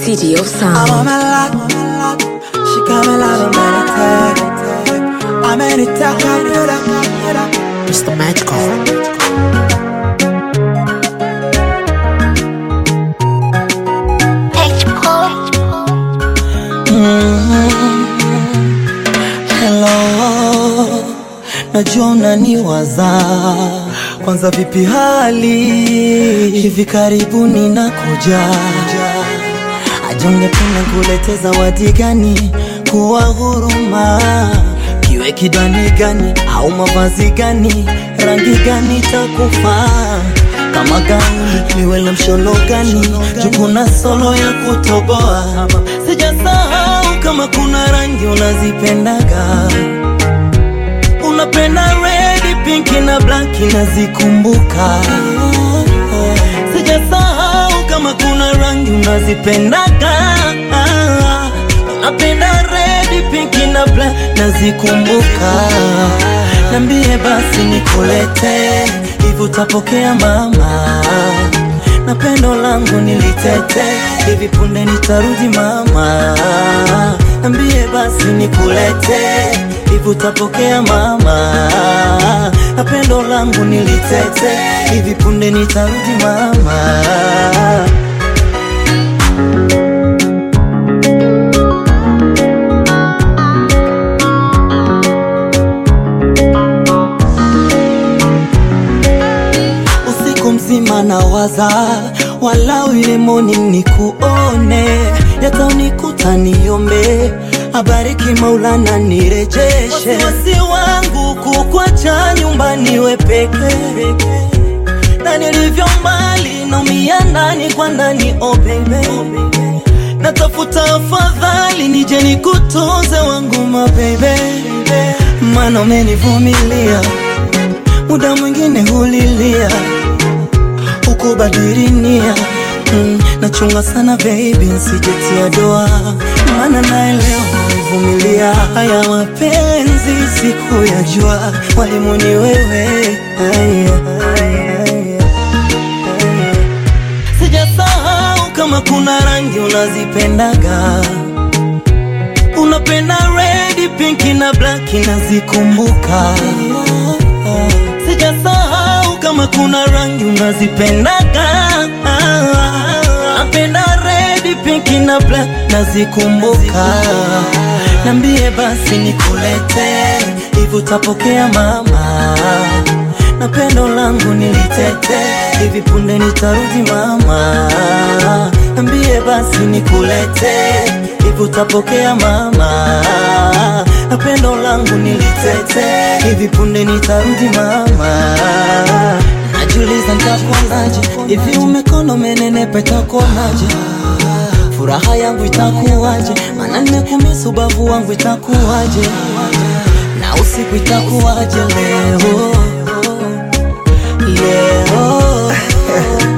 city of I'm sound. on my lock, she coming out of my attack. I'm in attack, I do that. Mr. Magical. Hello, najua unaniwaza. Kwanza vipi hali? Hivi karibuni nakuja. Aje ungependa kulete zawadi gani? Kuwa huruma, kiwe kidani gani au mavazi gani? Rangi gani takufaa? Kama gani niwe na msholo gani? Jukuna solo ya kutoboa. Sijasahau kama kuna rangi unazipendaga unapenda red, pink na black nazikumbuka. Sijasahau kama kuna rangi unazipendaga, unapenda red, pink na black nazikumbuka. Nambie basi nikulete hivi, utapokea mama na pendo langu nilitete hivi punde nitarudi mama, nambie basi nikulete hivi utapokea mama, na pendo langu nilitete hivi punde nitarudi mama. usiku mzima nawaza, walau ile morning nikuone, yataunikuta niombe, abariki Maulana nirejeshe wasiwasi wangu kukwacha nyumbani we peke na nilivyo mbali naumia ndani kwa ndani, oh baby, natafuta afadhali nije nikutunze wangu ma baby, maana umenivumilia muda mwingine hulilia ukubadili nia mm, nachunga sana baby nsijetia doa maana naelewa umevumilia haya mapenzi siku ya jua mwalimu ni wewe Aya, aya, aya, aya. sijasahau kama kuna rangi unazipendaga unapenda red, pink na black nazikumbuka. Sijasahau kama kuna rangi unazipendaga, napenda red, pink na black nazikumbuka. Nambie basi nikulete hivi, utapokea mama, na pendo langu nilitete hivi punde nitarudi mama, nambie basi nikulete hivi utapokea mama, na pendo langu nilitete hivi punde nitarudi mama. Najiuliza nitakuonaje hivi, umekono umenenepa, itakuonaje? Furaha yangu itakuwaje? Maana nimekumisi ubavu wangu itakuwaje? Na usiku itakuwaje leo leo